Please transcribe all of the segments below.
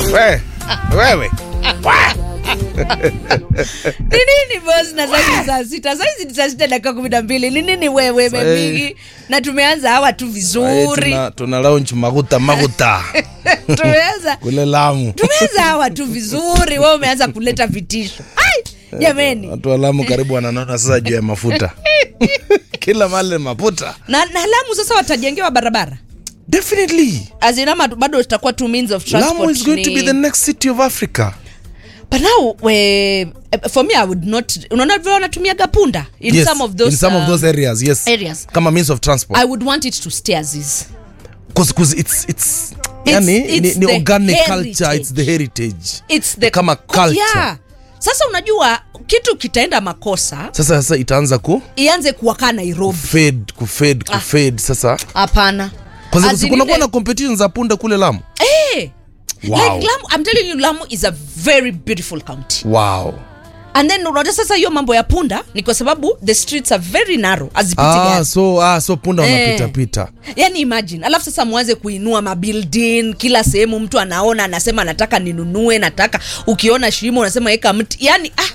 We, wewe ni nini boss na saizi saa sita saizi ni saa sita dakika kumi na mbili ni nini wewe memigi na tumeanza hawa tu Eh, vizuri tuna, tuna launch maguta maguta tumeanza kule Lamu. tumeanza hawa tu vizuri wewe umeanza kuleta vitisho Ai, jameni Watu wa Lamu karibu wananona sasa juu ya mafuta kila mali ni mafuta na, na lamu sasa watajengewa barabara definitely azinama bado itakuwa two means of transport Lamu is going to ni- be the next city of Africa but now we, for me i would not unaona vile wanatumiaga punda in yes, some of those in some of um, those areas yes areas. kama means of transport i would want it to stay as is cause, cause it's, it's, yani, it's ni, ni the organic heritage. culture it's the heritage it's the kama culture yeah. sasa unajua kitu kitaenda makosa sasa sasa itaanza ku ianze kuwakaa nairobi fade ku fade ku fade sasa hapana kwa As sababu in kuna kuwa ile- na competition za punda kule Lamu Eh, Wow. like Lamu, I'm telling you Lamu is a very beautiful county wow and then unajua sasa hiyo mambo ya punda ni kwa sababu the streets are very narrow azipiti ah, gari so ah, so punda Eh. wanapita pita yani imagine alafu sasa mwanze kuinua mabuilding kila sehemu mtu anaona anasema nataka ninunue nataka ukiona shimo unasema weka mti yani ah,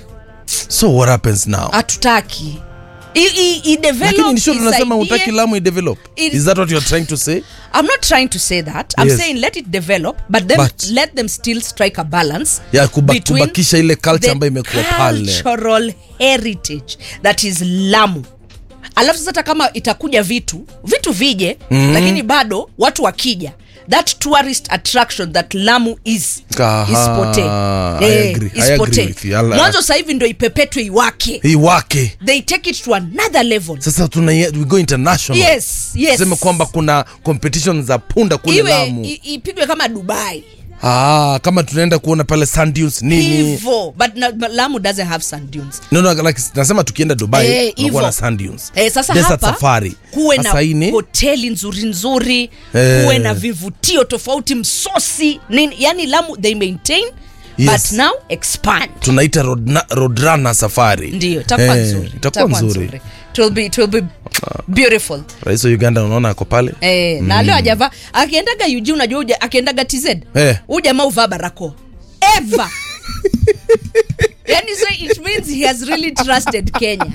so what happens now hatutaki I- i- i- develop, lakini nisho tunasema isaidie. utaki Lamu idevelop It- is that what you're trying to say I'm not trying to say that. I'm Yes. saying let it develop, but then But- let them still strike a balance. Ya, kuba- between kubakisha ile culture the ambayo imekuwa pale. Cultural heritage that is Lamu. Alafu sasa hata kama itakuja vitu, vitu vije, mm. lakini bado watu wakija that tourist attraction that Lamu is Aha, isipotee. I agree. I agree isipotee. with you. I'll- Mwanzo sasa hivi ndio ipepetwe iwake. hii wake They take it to another level. sasa tuna we go international Yes, yes. tuseme kwamba kuna competition za punda kule Iwe Lamu i- ipigwe kama Dubai. ah, kama tunaenda kuona pale sand dunes nini hivo but, na, but lamu doesn't have sand dunes no, no, like, nasema tukienda dubai Eh, tunakuwa hivo. na sand dunes Eh, sasa Desert hapa safari kuwe na Sasa hii ni- hoteli nzuri nzuri Eh. kuwe na vivutio tofauti msosi nini yani lamu they maintain Yes. but now expand tunaita road, road runner safari ndio itakuwa Eh, nzuri itakuwa nzuri it will be, it will be beautiful rais wa uganda unaona ako pale Eh, na leo ajava akiendaga UG unajua uja, akiendaga TZ Eh. huu jamaa uvaa barakoa ever yani so it means he has really trusted Kenya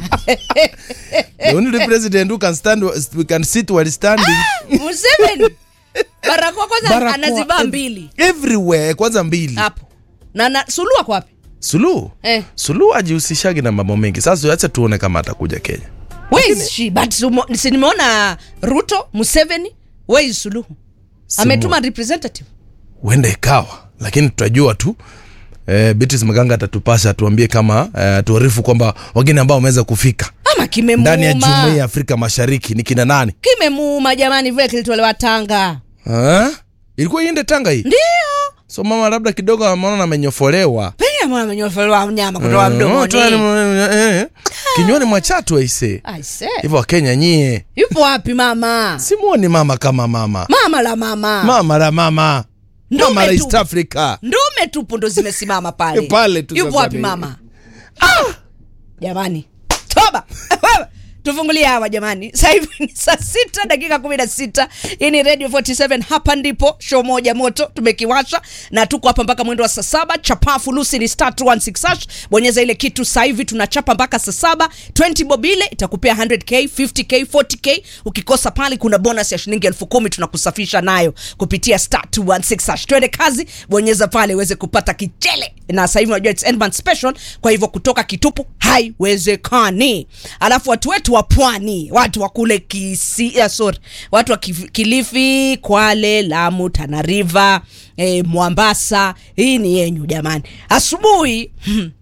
the only president who can stand we can sit while standing Museveni barakoa kwanza Barakoa anazivaa ev- mbili everywhere kwanza mbili hapo na, na Suluhu ako wapi? suluhu Eh. suluhu ajihusishagi na mambo mengi sasa acha tuone kama atakuja kenya Where is she? But sumo- si nimeona Ruto, Museveni, where is Suluhu? Ametuma representative. huenda ikawa lakini tutajua tu eh, Beatrice Maganga atatupasha tuambie kama eh, tuarifu kwamba wageni ambao wameweza kufika Ama ndani ya jumuiya ya kimemuuma. Afrika Mashariki ni kina nani? Kimemuuma jamani vile kilitolewa Tanga. Ha? Ilikuwa iende Tanga hii, Ndio. so mama labda kidogo ameona amenyofolewa Penye mwana amenyofolewa mnyama kutoka Mm, mdomoni. toa ni- eh, eh, kinywani mwa chatu aise I say. hivyo Wakenya nyie Yupo wapi mama? simuoni mama kama mama Mama la mama. mama la mama Ndume mama la tu. East Africa Ndume tupu ndo zimesimama pale. Pale tu Yupo sasa wapi ni- mama? Ah! Jamani. Toba. Wewe, Tufungulie hawa jamani. Sasa hivi ni saa sita dakika kumi na sita. Hii ni Radio 47 hapa ndipo show moja moto tumekiwasha na tuko hapa mpaka mwendo wa saa saba. Chapafu Lucy ni star 216 hash. Bonyeza ile kitu sasa hivi tunachapa mpaka saa saba. 20 bobile itakupea 100k, 50k, 40k. Ukikosa pale kuna bonus ya shilingi elfu kumi tunakusafisha nayo kupitia star 216 hash. Twende kazi, bonyeza pale uweze kupata kichele. Na sasa hivi unajua it's end month special, kwa hivyo kutoka kitupu haiwezekani. Alafu watu wetu wa pwani, watu wa kule Kisi, uh, sorry, watu wa Kif- Kilifi, Kwale, Lamu, Tana River, eh, Mwambasa, hii ni yenyu jamani. Asubuhi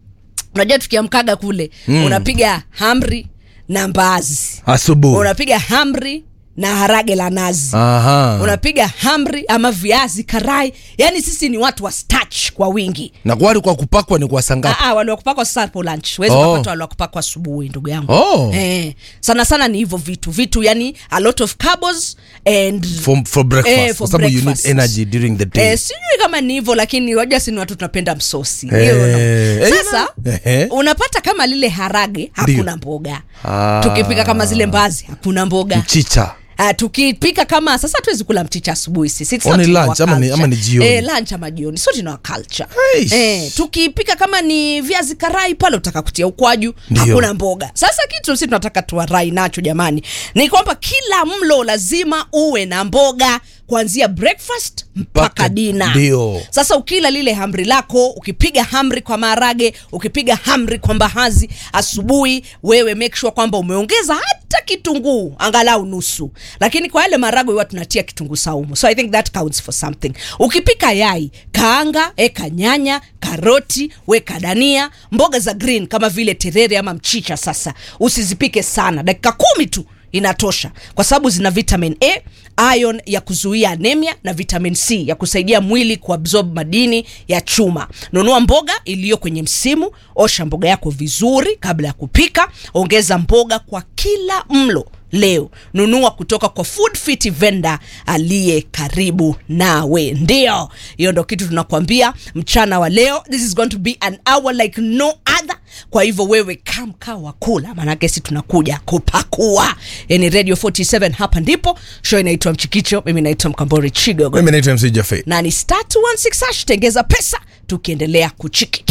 unajua tukiamkaga kule mm. unapiga hamri na mbaazi, asubuhi unapiga hamri na harage la nazi Aha. unapiga hamri ama viazi karai yani sisi ni watu wa starch kwa wingi na kwani kwa kupakwa ni kwa sangapi Ah, ah, wale wakupakwa sasa hapo lunch wezi Oh. kupata wale wakupakwa asubuhi ndugu yangu Oh. eh, sana sana ni hivyo vitu vitu yani a lot of carbs and for, for breakfast Eh, for kwa sababu you need breakfast. energy during the day Eh, sijui kama ni hivyo lakini wajua si ni watu tunapenda msosi Eh, you know. eh, sasa ehe. unapata kama lile harage hakuna mboga Ah. tukipika kama zile mbazi hakuna mboga mchicha Uh, tukipika kama sasa tuwezi kula mchicha asubuhi sisi It's Oh, not ni in our lunch, ama ni- culture. ama ni jioni? eh, lunch ama jioni sio in our culture Eish. eh, tukipika kama ni viazi karai pale utaka kutia ukwaju Ndio. hakuna mboga sasa kitu sisi tunataka tuwarai nacho jamani ni kwamba kila mlo lazima uwe na mboga kuanzia breakfast mpaka Mpaka dina ndio. sasa ukila lile hamri lako ukipiga hamri kwa maharage ukipiga hamri kwa mbahazi asubuhi wewe make sure kwamba umeongeza hata kitunguu angalau nusu lakini kwa yale maharage huwa tunatia kitunguu saumu so i think that counts for something ukipika yai kaanga eka nyanya karoti weka dania mboga za green kama vile terere ama mchicha sasa usizipike sana dakika kumi tu inatosha kwa sababu zina vitamin a ion ya kuzuia anemia na vitamin c ya kusaidia mwili kuabsorb madini ya chuma nunua mboga iliyo kwenye msimu osha mboga yako vizuri kabla ya kupika ongeza mboga kwa kila mlo leo nunua kutoka kwa food fit vendor aliye karibu nawe ndio hiyo ndo kitu tunakwambia mchana wa leo this is going to be an hour like no other kwa hivyo wewe kamka wa kula maanake si tunakuja kupakua yani radio 47 hapa ndipo show inaitwa mchikicho mimi naitwa mkambori chigogo mimi naitwa mc jafe na ni star 216 hash tengeza pesa tukiendelea kuchiki